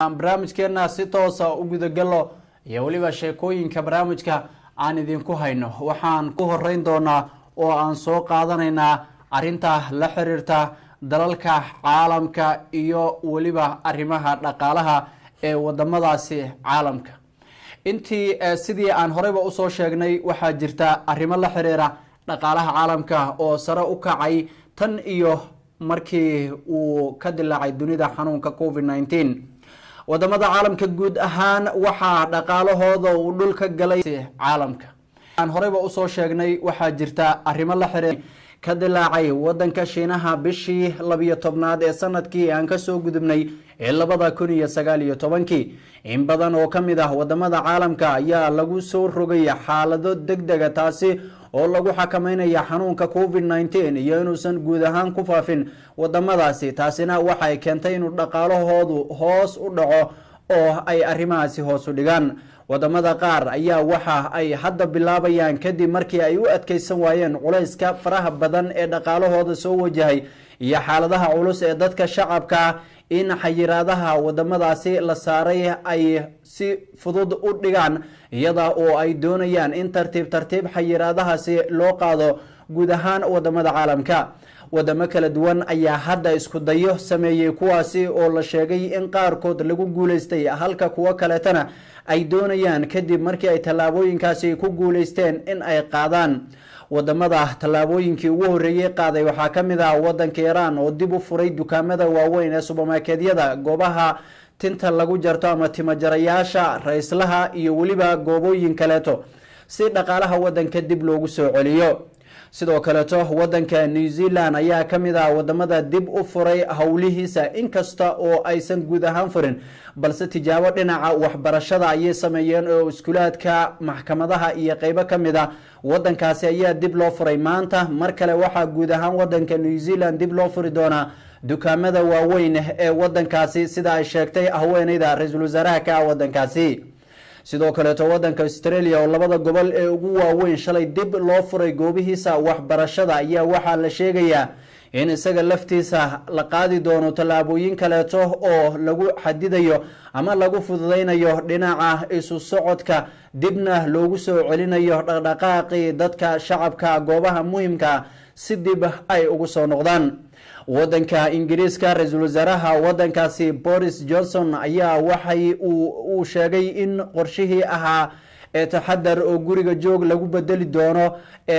barnaamijkeena si toosa u gudagalo iyo weliba sheekooyinka barnaamijka aan idinku hayno waxaan ku horeyn doonaa oo aan soo qaadanaynaa arinta la xiriirta dalalka caalamka iyo weliba arrimaha dhaqaalaha ee wadamadaasi caalamka intii sidii aan horeyba usoo sheegnay waxaa jirta arrimo la xiriira dhaqaalaha caalamka oo sare u kacay tan iyo markii uu ka dilaacay dunida xanuunka covid nneteen wadamada caalamka guud ahaan waxaa dhaqaalahooda uu dhul ka galay caalamka aan horeyba usoo sheegnay waxaa jirta arrimo la xiriir ka dilaacay wadanka shiinaha bishii labiyo tobnaad ee sanadkii aan kasoo gudubnay ee labada kun iyo sagaal iyo tobankii in badan oo kamid ah wadamada caalamka ayaa lagu soo rogay xaalado deg dega taasi oo lagu xakameynaya xanuunka covid nneteen iyo inuusan guud ahaan ku faafin wadamadaasi taasina waxay keentay inuu dhaqaalahoodu hoos u dhaco oo ay arrimahaasi hoos u dhigaan wadamada qaar ayaa waxa ay hadda bilaabayaan kadib markii ay u adkeysan waayeen culayska faraha badan ee dhaqaalahooda soo wajahay iyo xaaladaha culus ee dadka shacabka in xayiraadaha wadamadaasi la saaray ay si fudud u dhigaan iyada oo ay doonayaan in tartiib tartiib xayiraadahaasi loo qaado guud ahaan wadamada caalamka wadamo kala duwan ayaa hadda isku dayo sameeyey kuwaasi oo la sheegay in qaarkood lagu guuleystay halka kuwo kaleetana ay doonayaan kadib markii ay tallaabooyinkaasi ku guuleysteen in ay qaadaan wadamada tallaabooyinkii ugu horreeyey qaaday waxaa ka mid ah wadanka iiraan oo dib u furay dukaamada waaweyn ee subermarketyada goobaha tinta lagu jarto ama timajarayaasha rayslaha iyo weliba goobooyin kaleeto si dhaqaalaha wadanka dib loogu soo celiyo sidoo kaleeto wadanka new zealand ayaa ka mid ah wadamada dib u furay howlihiisa inkasta oo aysan guud ahaan furin balse tijaabo dhinaca waxbarashada ayay sameeyeen oo iskuulaadka maxkamadaha iyo qeybo ka mid a wadankaasi ayaa dib loo furay maanta mar kale waxaa guud ahaan wadanka new zealand dib loo furi doonaa dukaamada waaweyn ee wadankaasi sida ay sheegtay haweeneyda ra-iisul wasaaraha ka ah wadankaasi sidoo kaleeto wadanka australia oo labada gobol ee ugu waaweyn shalay dib loo furay goobihiisa waxbarashada ayaa waxaa la sheegayaa in isaga laftiisa la qaadi doono tallaabooyin kaleeto oo lagu xadidayo ama lagu fududeynayo dhinaca isu socodka dibna loogu soo celinayo dhaqdhaqaaqii dadka shacabka goobaha muhimka si dib ay ugu soo noqdaan wadanka ingiriiska ra-iisul wasaaraha wadankaasi boris johnson ayaa waxay uu sheegay in qorshihii ahaa ee taxadar oo guriga joog lagu bedeli doono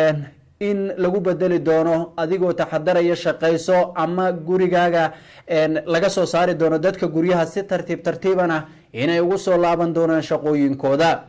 in lagu bedeli doono adigoo taxadaraya shaqayso ama gurigaaga laga soo saari doono dadka guryaha si tartiib tartiibana inay ugu soo laaban doonaan shaqooyinkooda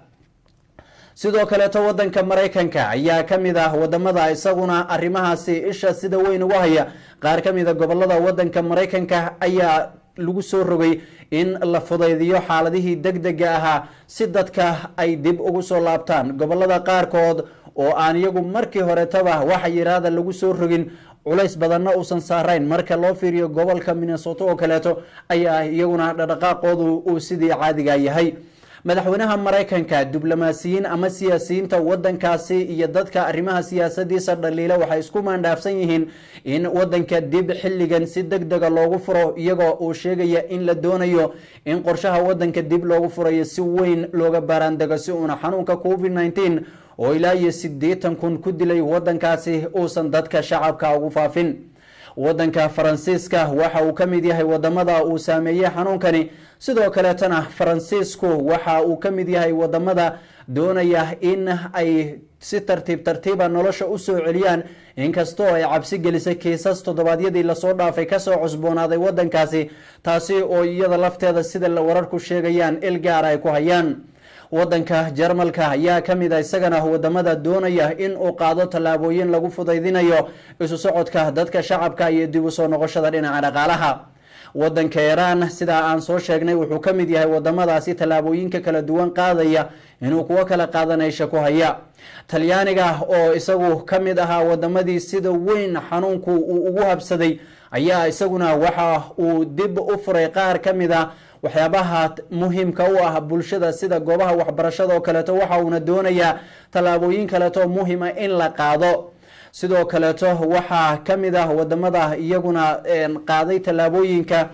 sidoo kaleeto wadanka maraykanka ayaa ka mid ah wadamada isaguna arrimahaasi isha sida weyn ugu haya qaar ka mida gobolada wadanka maraykanka ayaa lagu soo rogay in la fudaydiyo xaaladihii deg dega ahaa si dadka ay dib ugu soo laabtaan gobolada qaarkood oo aan iyagu markii horetaba waxa yiraahda lagu soo rogin culays badanna uusan saarayn marka loo fiiriyo gobolka minnesota oo kaleeto ayaa iyaguna dhaqdhaqaaqoodu uu sidii caadiga yahay madaxweynaha maraykanka diblomaasiyiin ama siyaasiyiinta wadankaasi iyo dadka arrimaha siyaasadiisa dhaliila waxay isku maandhaafsan yihiin in wadanka dib xilligan si deg dega loogu furo iyagoo uu sheegaya in la doonayo in qorshaha wadanka dib loogu furayo si weyn looga baaraandego si uuna xanuunka covid nneteen oo ilaa iyo siddeetan kun ku dilay wadankaasi uusan dadka shacabka ugu faafin wadanka faransiiska waxa uu ka mid yahay wadamada uu saameeyey xanuunkani sidoo kaleetana faransiisku waxa uu ka mid yahay wadamada doonaya in ay si tartiib tartiiba nolosha usoo celiyaan inkastoo ay cabsi gelisay kiisas toddobaadyadii lasoo dhaafay kasoo cusboonaaday wadankaasi taasi oo iyada lafteeda sida wararku sheegayaan il gaar ay ku hayaan wadanka jarmalka ayaa ka mid a isagana wadamada doonaya in uu qaado tallaabooyin lagu fudaydinayo isu socodka dadka shacabka iyo dib u soo noqoshada dhinaca dhaqaalaha wadanka iiraan sidaa aan soo sheegnay wuxuu ka mid yahay wadamadaasi tallaabooyinka kala duwan qaadaya inuu kuwo kala qaadanaysha ku haya talyaaniga oo isagu ka mid ahaa wadamadii sida weyn xanuunku uu ugu habsaday ayaa isaguna waxa uu dib u furay qaar ka mid a waxyaabaha muhiimka u ah bulshada sida goobaha waxbarashada oo kaleeto waxa uuna doonayaa tallaabooyin kaleeto muhima in la qaado sidoo kaleeto waxaa ka mid ah wadamada iyaguna qaaday tallaabooyinka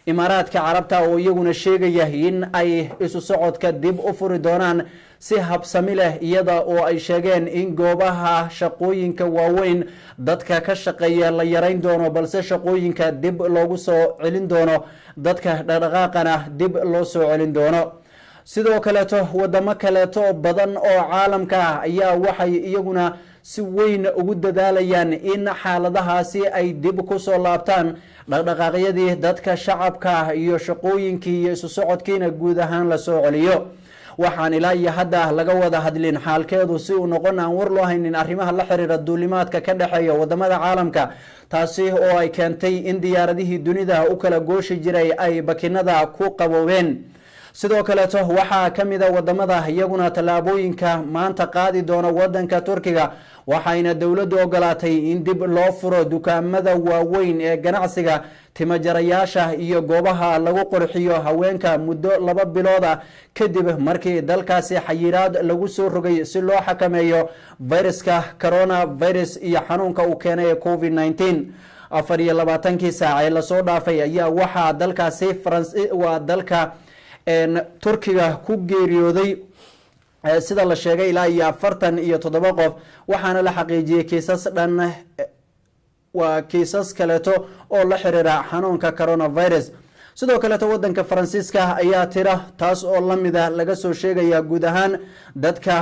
imaaraadka carabta oo iyaguna sheegaya in ay isu socodka dib u furi doonaan si habsami leh iyada oo ay sheegeen in goobaha shaqooyinka waaweyn dadka ka shaqeeya la yarayn doono balse shaqooyinka dib loogu soo celin doono dadka dhaqdhaqaaqana dib loo soo celin doono sidoo kaleeto wadamo kaleeto badan oo caalamka ah ayaa waxay iyaguna si weyn ugu dadaalayaan in xaaladahaasi ay dib kusoo laabtaan dhaqdhaqaaqyadii dadka shacabka iyo shaqooyinkii iyo isu socodkiina guud ahaan lasoo celiyo waxaan ilaa iyo hadda laga wada hadlin xaalkeedu si uu noqon aan war loo haynin arrimaha la xiriira duulimaadka ka dhexeeya wadamada caalamka taasi oo ay keentay in diyaaradihii dunida u kala gooshi jiray ay bakinada ku qaboobeen sidoo kaleeto waxaa ka mida wadamada iyaguna tallaabooyinka maanta qaadi doona wadanka turkiga waxayna dowladdu ogolaatay in dib loo furo dukaamada waaweyn ee ganacsiga timajarayaasha iyo goobaha lagu qurxiyo haweenka muddo laba bilood ah kadib markii dalkaasi xayiraad lagu soo rogay si loo xakameeyo viruska coronavirus iyo xanuunka uu keenay covid -19 afar iyo labaatankii saac ee lasoo dhaafay ayaa waxaa dalkaasi waa dalka turkiga ku geeriyooday sida la sheegay ilaa iyo afartan iyo toddoba qof waxaana la xaqiijiyey kiisas dhan waa kiisas kaleeto oo la xiriira xanuunka coronavirus sidoo kaleeto wadanka faransiiska ayaa tira taas oo lamida laga soo sheegaya guud ahaan dadka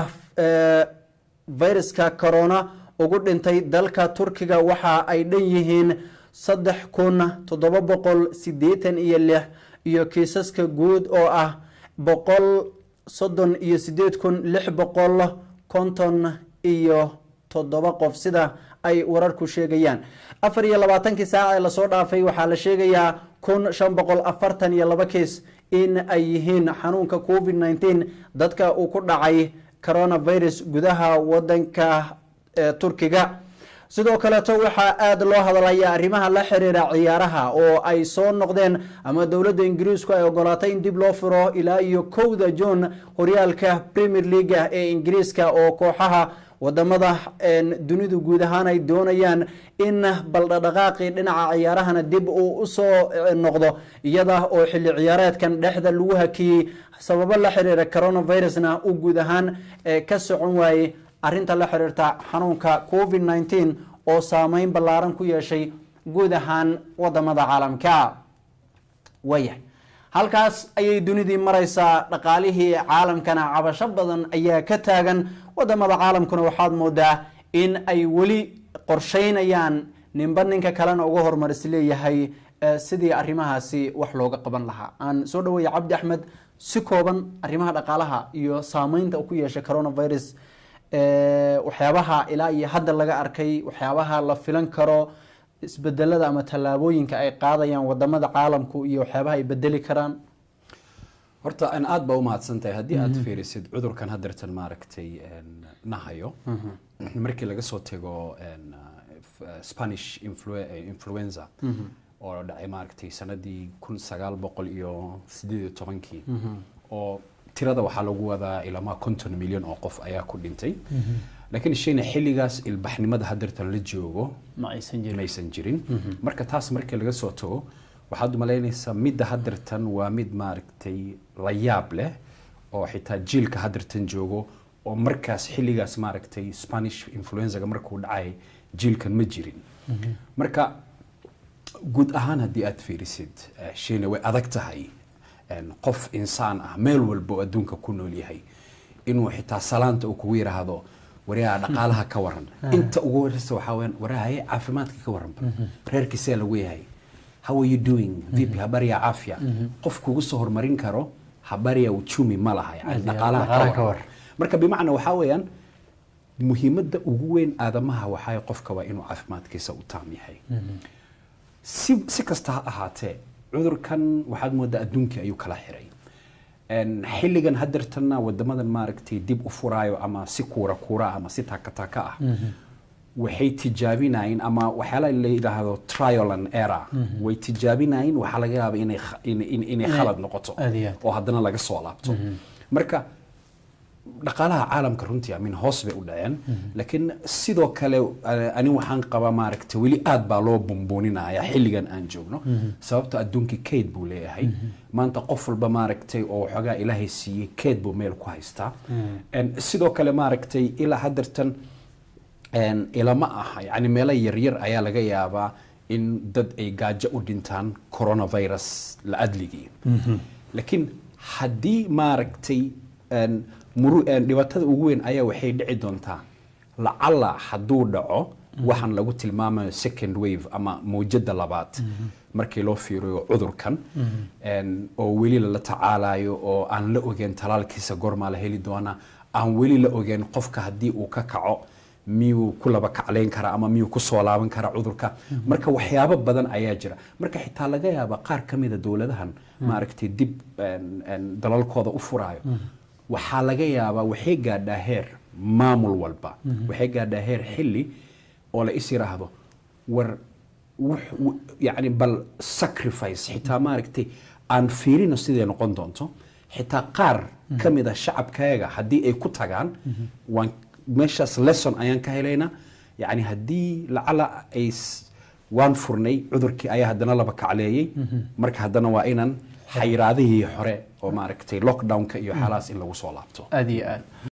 viruska corona ugu dhintay dalka turkiga waxa ay dhan yihiin saddex kun toddoba boqol sideetan iyo lix iyo kiisaska guud oo ah boqol soddon iyo sideed kun lix boqol konton iyo toddoba qof sida ay wararku sheegayaan afar iyo labaatankii saac ee lasoo dhaafay waxaa la sheegayaa kun shan boqol afartan iyo laba kiis in ay yihiin xanuunka covid -19 dadka uu ku dhacay coronavirus gudaha wadanka turkiga sidoo kaleeto waxaa aada loo hadlaya arrimaha la xiriira ciyaaraha oo ay soo noqdeen ama dowladda ingiriisku ay ogolaatay in dib loo furo ilaa iyo kowda john horyaalka premier leaga ee ingiriiska oo kooxaha wadamada dunidu guud ahaan ay doonayaan in baldhadhaqaaqii dhinaca ciyaarahana dib uu usoo noqdo iyada oo xilli ciyaareedkan dhexda lagu hakiyey sababo la xiriira coronavirusna uu guud ahaan ka socon waayey arrinta la xiriirta xanuunka covid -19 oo saameyn ballaaran ku yeeshay guud ahaan wadamada caalamka waayahay halkaas ayay dunidii maraysaa dhaqaalihii caalamkana cabasho badan ayaa ka taagan wadamada caalamkuna waxaad moodaa in ay weli qorsheynayaan ninba ninka kalena uga hormaris leeyahay sidii arrimahaasi wax looga qaban lahaa aan soo dhaweeya cabdi axmed si kooban arrimaha dhaqaalaha iyo saameynta ku yeeshay coronavirus waxyaabaha ilaa iyo hadda laga arkay waxyaabaha la filan karo isbedelada ama tallaabooyinka ay qaadayaan wadamada caalamku iyo waxyaabaha ay bedeli karaan horta an aada baa umahadsan tahay haddii aad fiirisid cudurkan hadeertan maaragtay nahayo markii laga soo tego spanish influenza oo dhacay maaragtay sanadii kun sagaal boqol iyo sideed iyo tobankii oo tirada waxaa lagu wadaa ilamaa konton milyan oo qof ayaa ku dhintay laakiin shayna xilligaas ilbaxnimada hadeertan la joogo maysan jirin marka taas markii laga soo tago waxaad umalaynaysaa midda hadeertan waa mid maaragtay la yaab leh oo xitaa jiilka hadeertan joogo oo markaas xilligaas maaragtay spanish influenzaga markuu dhacay jiilkan ma jirin marka guud ahaan haddii aad fiirisid shayna way adag tahay qof insaan ah meel walba oo adduunka ku nool yahay inuu xitaa salaanta uu kugu yidhaahdo waryaa dhaqaalaha ka waran inta ugu horeysa waxaa weyan waraaye caafimaadka ka waranba reerkiisee lagu yahay how are you doing vipi habari ya afya qof kugu soo horumarin karo habari ya uchumi ma laha yani dhaqaalaha ka waran marka bimacna waxaa weeyaan muhiimadda ugu weyn aadamaha waxaa qofka waa inuu caafimaadkiisa u taam yahay si si kasta ha ahaatee cudurkan waxaad moodaa adduunkii ayuu kala xiray xilligan hadeertanna wadamadan maaragtay dib u furaayo ama si kuura kuura ama si taaka taaka ah waxay tijaabinayeen ama waxyaala la yidhaahdo trial and error way tijaabinayeen waxaa laga yaaba inay inay khalad noqoto oo haddana laga soo laabto marka dhaqaalaha caalamka runtii amin hoos bay u dhaceen laakiin sidoo kale eh, ani waxaan qabaa maaragtay weli aad baa loo bumbuuninaya xilligan aan joogno sababto adduunka kayd buu leeyahay maanta qof walba maaragtay oo waxoogaa ilaahay siiyey kayd buu meel ku haystaa En sidoo kale maaragtay ilaa haddeertan En ilama aha yani meelo yaryar ayaa laga yaabaa in dad ay gaajo u dhintaan coronavirus la adligii laakiin haddii maaragtay en, muru en, dhibaatada ugu weyn ayaa waxay dhici doontaa lacala hadduu dhaco waxaan lagu tilmaamayo second wave ama mawjada labaad markii loo fiiriyo cudurkan En, oo weli lala tacaalayo oo aan la ogeyn talaalkiisa goormaa la heli doonaa aan weli la ogeyn qofka haddii uu ka kaco miyuu ku laba kaclayn karaa ama miyuu ku soo laaban karaa cudurka marka waxyaabo badan ayaa jira marka xitaa laga yaaba qaar ka mida dowladahan maaragtay dib en- en dalalkooda u furaayo waxaa laga yaabaa waxay gaadhaa heer maamul walba waxay gaadhaa heer xilli oo la is yiraahdo war wux- w- yacni bal sacrifice xitaa maaragtay aan fiirino siday noqon doonto xitaa qaar ka mid a shacabkayaga haddii ay ku tagaan waan meeshaas lesson ayaan ka helaynaa yacni haddii lacala ay s- waan furnay cudurkii ayaa haddana laba kacleeyey marka haddana waa inaan xayiraadihii hore oo maaragtay lockdownka iyo xaalahaas in lagu soo laabto aad iyo aad